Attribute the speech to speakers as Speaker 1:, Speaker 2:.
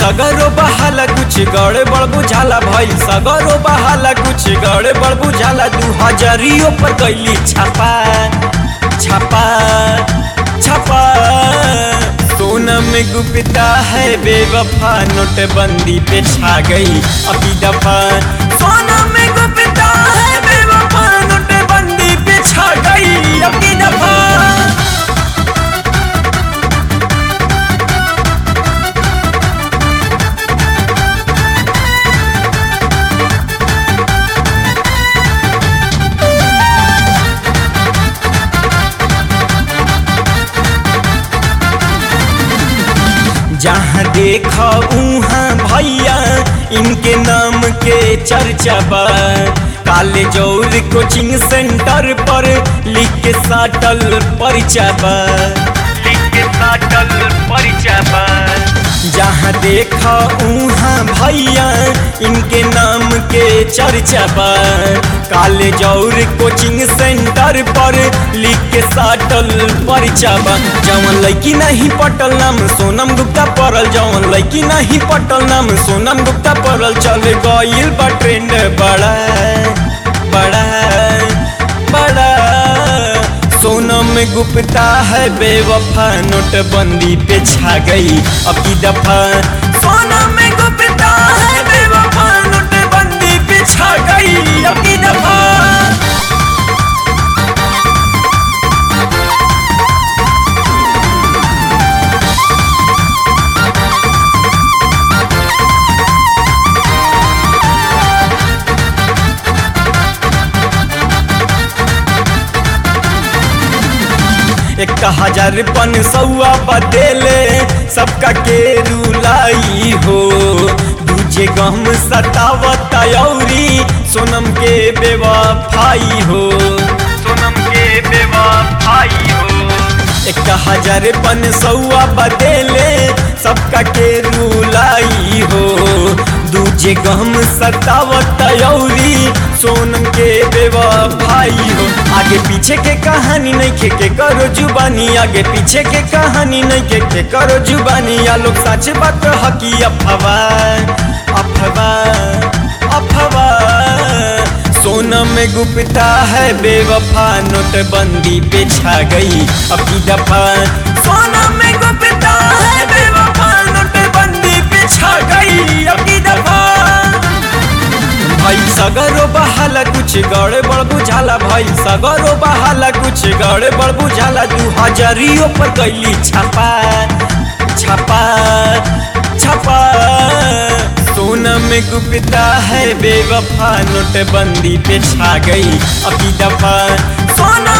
Speaker 1: सगरो बहाला कुछ गड़े बड़ बुझाला भइल सगरो बहाला कुछ गड़े बड़ बुझाला दू हजारियों पर कैली छापा छापा छापा सोना में गुप्ता है बेवफा नोटबंदी पे छा गई अभी दफा सोना में गुप्ता है बेवफा नोटबंदी पे छा गई अभी दफा जहाँ देखा उहाँ भैया इनके नाम के चर्चा बा कॉलेज और कोचिंग सेंटर पर लिख के साटल परिचा बा लिख के साटल परिचा बा जहाँ देखा उहाँ भैया इनके नाम के चर्चा बा कॉलेज और कोचिंग सेंटर पर लिख के साटल परिचा बा जवन लड़की नहीं पटल नाम सोनम गुप्ता पड़ल जवन लड़की नहीं पटल नाम सोनम गुप्ता पड़ल चल गईल बा ट्रेंड बड़ा बड़ा बड़ा सोनम गुप्ता है बेवफा नोटबंदी पे छा गई अब की दफा सोनम गुप्ता है बेवफा नोटबंदी पे छा गई अब की दफा एक हजार पन सौआ बदेले सबका के रुलाई हो दूजे गम सतावत औरी सोनम के बेवफाई हो सोनम के बेवफाई हो एक हजार पन सौआ बदेले सबका के रुलाई हो दूजे गम सतावत औरी सोनम के बेवफाई हो आगे पीछे के कहानी नहीं खे के करो जुबानी आगे पीछे के कहानी नहीं के के करो जुबानी या लोग सच बात हकी अफवा अफवा अफवा सोनम गुप्ता है बेवफा नोटबंदी पे छा गई अब की दफा सोनम गुप्ता है बेवफा नोटबंदी पे छा गई अब की दफा भाई सगरो बहाला कुछ गड़े बड़ बुझाला भाई सगरो बहाला कुछ गड़े बड़ बुझाला दू हजारियों पर कैली छापा छापा छापा सोना में गुप्ता है बेवफा नोटबंदी पे छा गई अभी दफा सोना